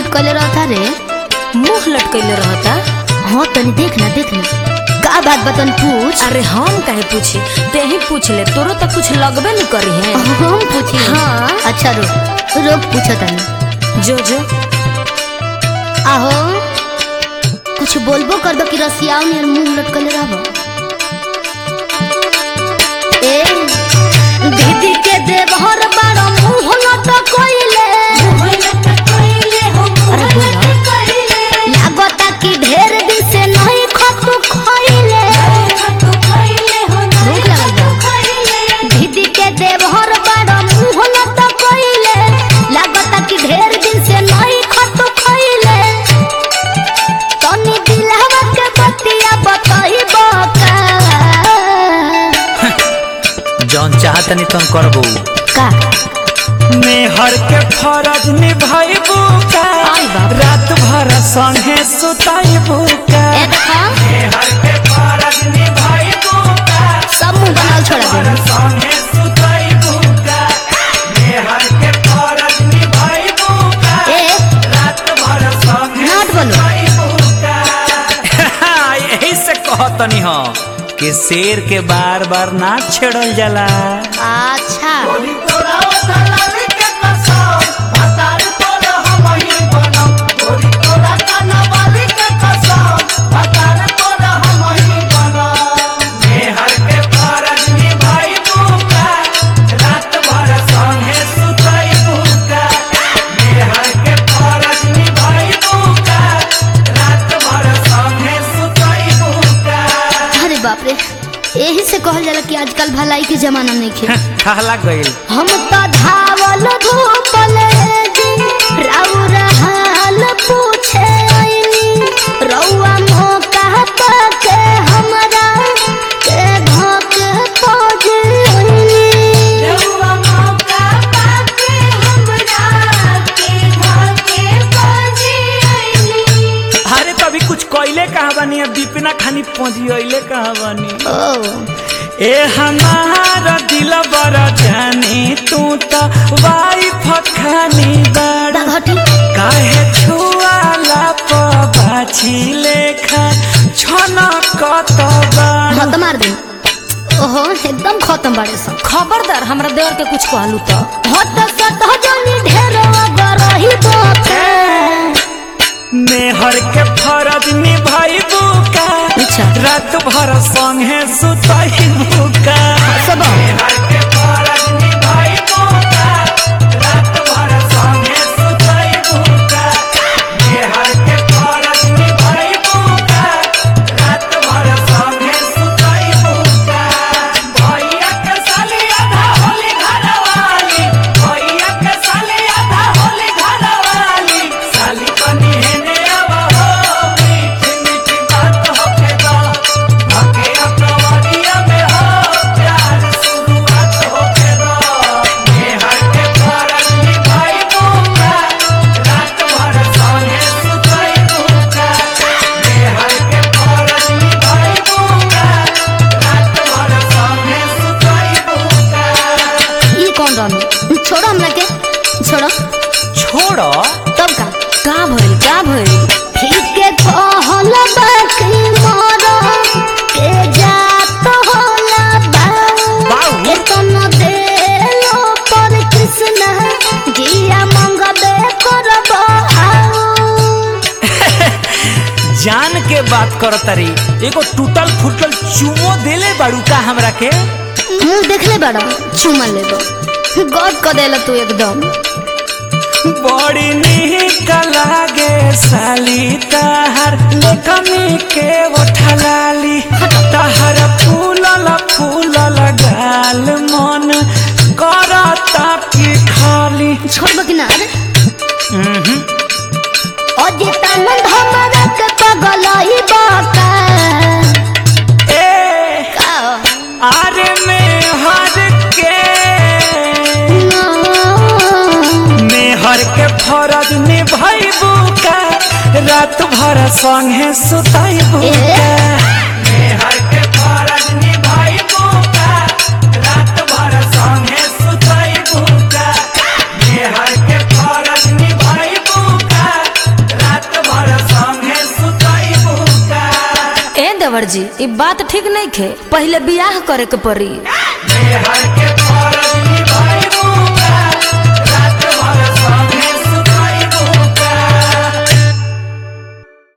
लटकले रहता रे मुंह लटकैले रहता हाँ तनी देख ना देख ना का बात बतन पूछ अरे हम काहे पूछी ते ही पूछ ले तोरो तो कुछ लगबे नहीं करी है हम पूछी हाँ। अच्छा रुक रुक पूछो तनी जो जो आहो कुछ बोलबो कर दो कि रसियाओ नियर मुंह लटकले रहबो ए दीदी के देवहर बारो मुंह लटकइले अरे बोला लागता कि ढेर दिन से नहीं खतु खइले भूख लगल बा दीदी के देवहर बारो मुंह लटकइले लागता कि ढेर दिन से नहीं खतु खइले तनी दिलहवा के बतिया बताइबो का जौन चाहतनी तुम करबू का मेहर के फरज निभाइबू का आई बाप। रात भर संगे सुताइबू का ए देखा मेहर के फरज निभाइबू का सब मुंह बनाल छोड़ा दे संगे सुताइबू का मेहर के फरज निभाइबू का ए रात भर संगे नाट बोलो। सुताइबू का यही से कहतनी हो कि शेर के बार बार ना छेड़ल जाला अच्छा अरे बाप रे यही से कहल जाला कि आजकल भलाई के जमाना नहीं खे कहला गईल हम तो धावल धूपल जी राउर हाल पूछे आइनी रउआ मौका पाके हमरा के धोक खोज आइनी अरे तो अभी कुछ कोयले कहा बनी अब दीपिना खानी पहुंची कहा बनी ओ ए हमारा दिल बड़ा जानी तू तो वाइफ खानी बड़ा घटी काहे छुआला पाछी लेखा छना कत बड़ा हाँ तो मार दे ओहो एकदम खत्म बाड़े सब खबरदार हमरा देवर के कुछ कहलू तो हट सट जनी ढेर गरही बोके मेहर के फरज निभाइबू का अच्छा। रात भर संगे सुताइबू का सब मेहर के फरज निभाइबू का रात भर संगे सुताइबू का मेहर के फरज निभाइबू का रात भर संगे सुताइबू का भैया के साली आधा होली घरवाली भैया के साली आधा होली घरवाली साली बनी हेने अब हो मीठी मीठी बात होके दो भके अपनवरिया में हो प्यार शुरुआत होके दो मेहर के फरज निभाइबू का रात भर संगे सुतइबू का मेहर के फरज निभाइबू का रात भर संगे सुतइबू का ई कौन रहनु छोड़ो हमरा के छोड़ो छोड़ो तब का का भइल का भइल ठीक के कहल बाकी मोर के जात होला बा बाऊ। के तन देलो पर कृष्ण जिया मंगबे करब आओ जान के बात कर तरी एगो टूटल फूटल चुमो देले बाड़ू का हमरा के मुंह देखले बड़ा चुमा लेबो गद क देला तू एकदम बड़ी निक लागे साली ताहर कमी के उठलाली ताहर फूलल फूलल गाल मन करता की खाली छोड़बो कि ना रे उहुं। अजितानंद हमरा के पगलई बाका ए का आरे में हर के मेहर के फरज निभाइबू का रात भर संगे सुताइबू का मेहर के फरज निभाइबू का रात भर संगे सुताइबू का मेहर के फरज निभाइबू का देवर जी ई बात ठीक नहीं खे पहले बियाह करे के पड़ी मेहर